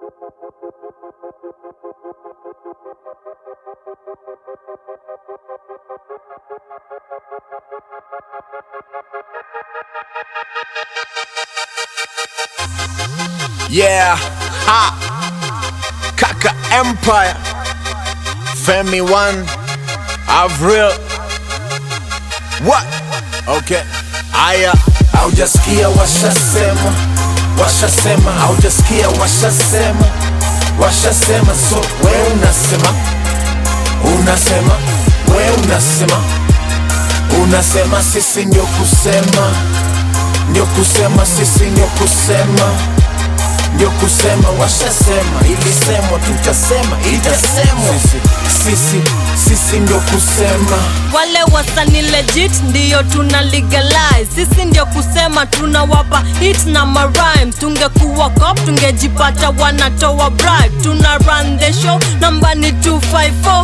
Yeah, ha, Kaka Empire, Femi One, Avril. What? Okay. Aya, haujasikia washasema, washasema, haujasikia washasema, washasema. So we unasema, unasema, we unasema, unasema, sisi ndio kusema, ndio kusema, sisi ndio kusema ndio kusema washasema, ilisemwa, tutasema, itasemwa. Sisi, sisi, sisi ndio kusema. wale wasani legit ndiyo tuna legalize sisi ndio kusema tunawapa hit na marime tungekuwa cop tungejipata wanatoa bribe tuna run the show namba ni 254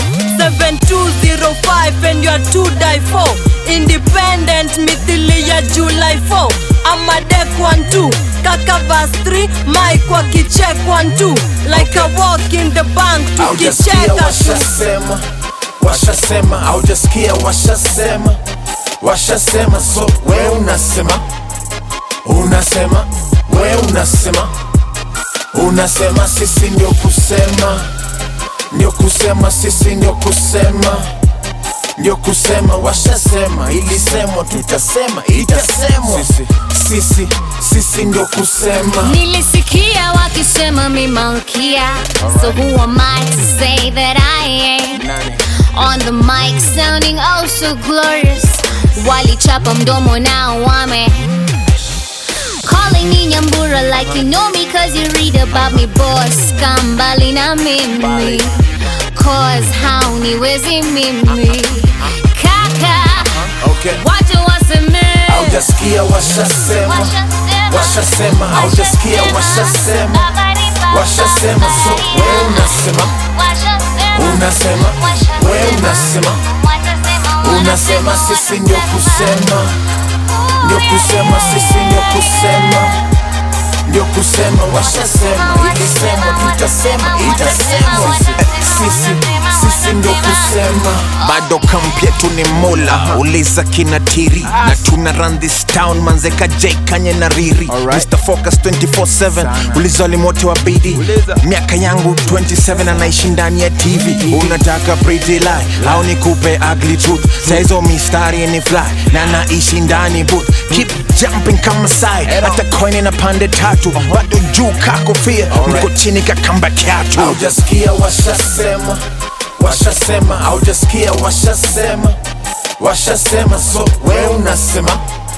7205 and you are to die for independent mithili ya july 4 amadek 12 kaka vas 3 mike wakichek 12 like a walk in the bank Haujasikia tukicheka tu washasema, washasema, haujasikia washasema, washasema. So we unasema, unasema, we unasema, unasema, sisi ndio kusema, ndio kusema, sisi ndio kusema ndio kusema washasema, ilisemwa, tutasema, itasemwa. Sisi, sisi, sisi ndio kusema. Nilisikia wakisema mi malkia So who am I to say that I ain't On the mic sounding oh so glorious Walichapa mdomo now wame Calling me Nyambura like you know me Cause you read about me boss Kambali na mimi Cause hauniwezi mimi Kaka Okay. Watu waseme Haujasikia washasema, washasema, haujasikia washasema, washasema. So we unasema, unasema, we unasema, unasema, sisi ndio kusema, ndio kusema, sisi ndio kusema, ndio kusema, washasema, ilisemwa, tutasema, itasemwa. Sisi, sisi ndio kusema. bado kamp yetu ni mola uliza kinatiri na tuna run this town manzeka j kanye na riri Mr. Focus 24/7 uliza walimu wote wa bidi miaka yangu 27 anaishi ndani ya tv unataka pretty lie au nikupe ugly truth saizo mistari ni fly na naishi ndani booth keep jumping kama sai hata coin na pande tatu bado juu kakofia mko chini kakamba kyatu haujasikia washasema washasema haujasikia washasema washasema so we unasema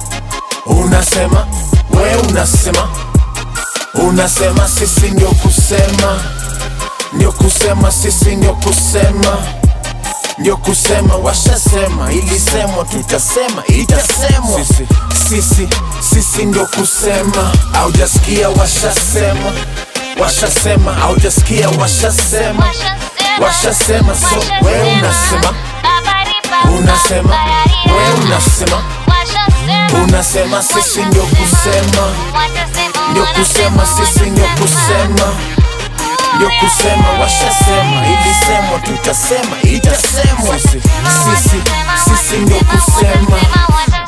unasema we unasema unasema sisi ndio kusema ndio kusema sisi ndio kusema ndio kusema washasema ilisemwa tutasema itasemwa sisi, sisi, sisi ndio kusema haujasikia washasema washasema haujasikia washasema washasema so we unasema unasema we unasema unasema sisi ndio kusema ndio kusema sisi ndio kusema ndio kusema washasema ilisemwa tutasema itasemwa sisi sisi ndio kusema